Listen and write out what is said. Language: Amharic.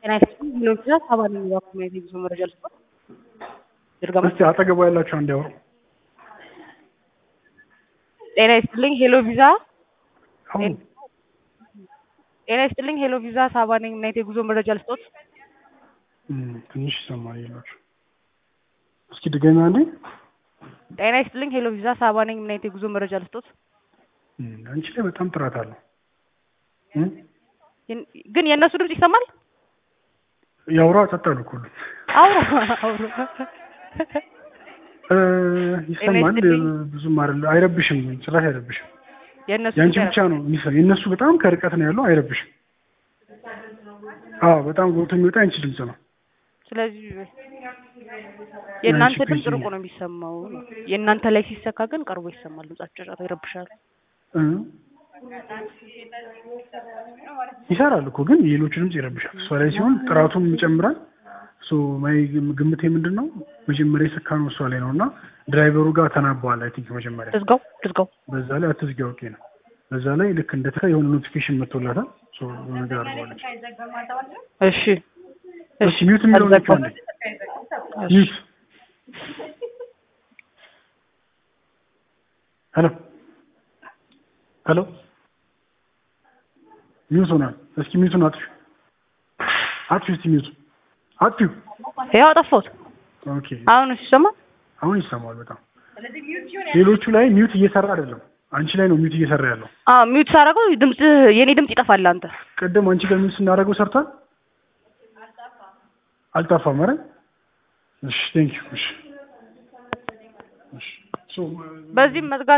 ጤና ይስጥልኝ ሄሎ ቪዛ ሳባ ነኝ የኮሚኒቲ ጉዞ መረጃ ልስጥ ድርገማ እስቲ አጠገቡ ያላችሁ አንድ ያወሩ። ጤና ይስጥልኝ ሄሎ ቪዛ አሁን ጤና ይስጥልኝ ሄሎ ቪዛ ሳባ ነኝ ናይት የጉዞ መረጃ ልስጦት እም፣ ትንሽ ይሰማል ይላችሁ። እስኪ ድገሚ አንዴ። ጤና ይስጥልኝ ሄሎ ቪዛ ሳባ ነኝ ናይት የጉዞ መረጃ ልስጦት እም፣ አንቺ ላይ በጣም ጥራት አለው። እም፣ የን- ግን የእነሱ ድምጽ ይሰማል ያውራ ጸጥ አሉ እኮ ሁሉም። አውሩ አውሩ እ፣ ይሰማል ይስጥልኝ። ብዙም አይደለ፣ አይረብሽም፣ ጭራሽ አይረብሽም። የእነሱ የአንቺ ድምጽ ብቻ ነው የሚሰ የእነሱ በጣም ከርቀት ነው ያለው፣ አይረብሽም። አዎ በጣም ጎልቶ የሚወጣ የአንቺ ድምጽ ነው። ስለዚህ የእናንተ ያንቺ ድምጽ ፒሲ ርቆ ነው የሚሰማው ነው። የእናንተ ላይ ሲሰካ ግን ቀርቦ ይሰማል። ድምጻቸው ጫጫታ ይረብሻል። እ፣ ይሰራል እኮ ግን የሌሎቹ ድምጽ ይረብሻል። እሷ ላይ ሲሆን ጥራቱም ይጨምራል። ሶ ማይ ግምቴ ምንድን ነው መጀመሪያ የሰካ ነው እሷ ላይ ነው እና ድራይቨሩ ጋር ተናበዋል። አይ ቲንክ መጀመሪያ ልዝጋው ልዝጋው በዛ ላይ አትዝጊ ኦኬ ነው። በዛ ላይ ልክ እንደ የሆነ ኖቲፊኬሽን መጥቶላታል። ሶ የሆነ ነገር አድርገዋለች። እሺ እሺ ሚዩት የሚለውን ነካ እንዴ ሚዩት ሄሎ ሄሎ ሚዩት ሆኗል። እስኪ ሚዩቱን አጥፊ አጥፊ እስቲ ሚዩት አጥፊ ያው አጠፋሁት። ኦኬ አሁን ሲሰማ አሁን ይሰማል በጣም ሌሎቹ ላይ ሚዩት እየሰራ አይደለም አንቺ ላይ ነው ሚዩት እየሰራ ያለው አዎ ሚውት ሳደርገው ድምጽ የኔ ድምጽ ይጠፋል። አንተ ቅድም አንቺ ጋር ሚዩት ስናደርገው ሰርቷል አልጠፋም ኧረ እሺ ቴንክ ዩ እሺ እሺ ሶ በዚህም መዝጋት